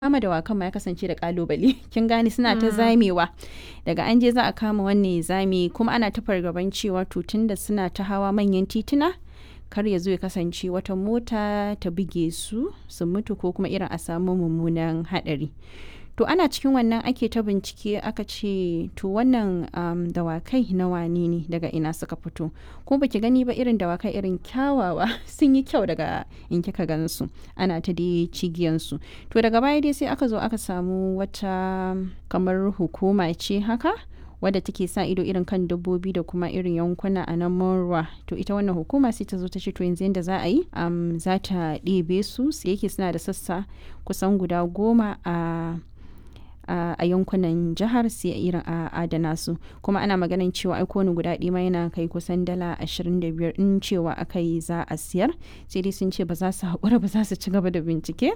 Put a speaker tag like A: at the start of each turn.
A: kama dawakan ma ya kasance da kalubale kin gane suna ta zamewa daga an je za a kama wannan zame kuma ana ta fargaban cewa to tunda suna ta hawa manyan tituna kar ya zo ya kasance wata mota ta buge su su mutu ko kuma irin a samu mummunan hadari to ana cikin wannan ake ta bincike aka ce to wannan um, dawakai na wane ne daga ina suka fito ko baki gani ba irin dawakai irin kyawawa sun yi kyau daga in kika gansu ana ta dai cigiyansu to daga baya dai sai aka zo aka samu wata kamar hukuma ce haka wadda take sa ido irin kan dabbobi da kuma irin yankuna a nan ruwa to ita wannan hukuma sai ta zo ta ce to yanzu yadda za a yi um, za ta ɗebe su sai yake suna da sassa kusan guda goma a Uh, a yankunan jihar sai irin a adana su kuma ana maganin cewa ai kowane guda ɗima yana kai kusan dala 25 in cewa aka yi za a siyar sai dai sun ce ba za su haƙura ba za su ci gaba da bincike